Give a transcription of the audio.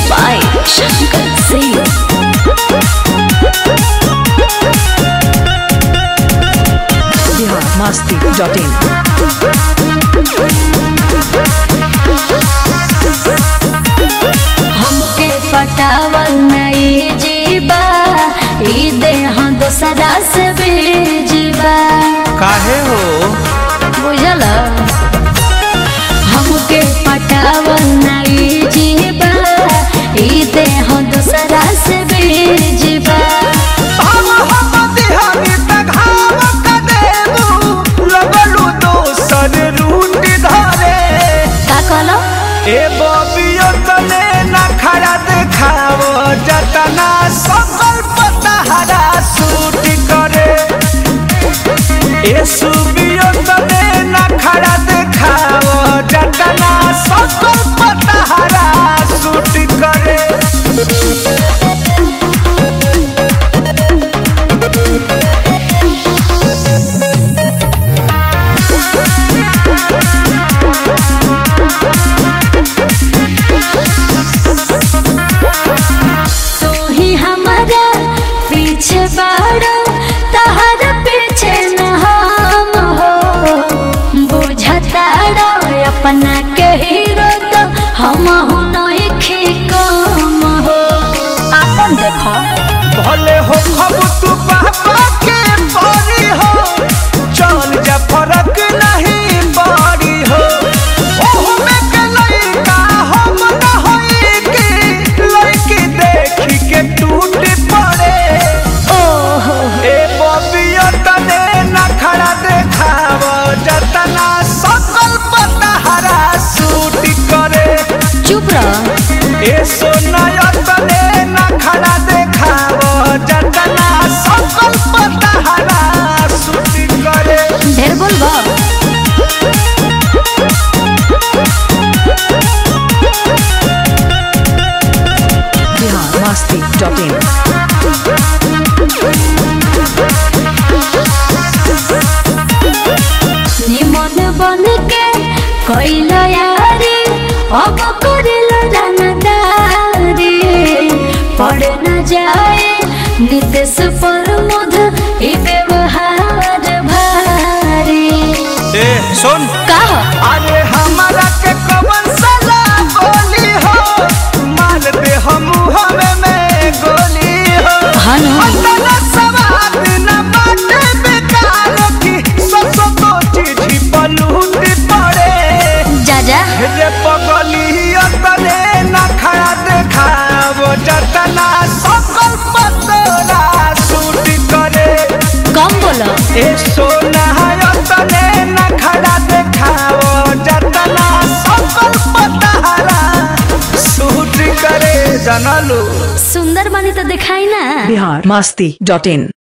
by Shankar Singh. biharmasti.in हमके पटावल नहीं जीबा ई देह दोसरा से भेजबा काहे हो बुझल हमके पटावल नहीं जीबा ई देह दोसरा से भेजबा हम हम दिहानी तघाव क देबू लगलू दोसर रूट धरे का कहलो ए बबियो तने ना खड़ा देखाव जतना सकल पतहरा सूट करे ए सुबियो तने ना खड़ा देखाव जतना सकल पतहरा सूट करे तू ही हमारा पीछे बाड़ा तहर पीछे न हम हो बुझताड़ा अपना के हीरो तो हम हो नहीं कम हो अपन देखो भले हो खब तू पापा के परी हो चल जा फरक नहीं पड़ी हो ओहो में के लइका हम न होई की लइकी देखी के टूट पड़े ओहो ए बबिया तने न खड़ा देखाव जतना सकल पतहरा सूट करे चुप रह ए सोनाया तने न खड़ा देखाव जतना सकल पतहरा सूट करे ढेर बोलबा biharmasti.in निमन बन के कैल यारी अब करेल जानदारी पड़ न जाए नितेश पर मुध ई व्यवहार भारी ए सुन कह अरे हमारा के कवन सला बोली हो मार दे हम हमें में गोली हो हनु अंदर सवाद न बाटे बेकार की सस तो चिट्ठी पलूट पड़े जा जा रे पगली अतने न खड़ा देखाव जतना सकल पतरा सूट करे कम बोलो ए सोना अतने न खड़ा देखाव जतना सकल पतरा सूट करे जनलू सुंदर बनी तो दिखाई ना biharmasti.in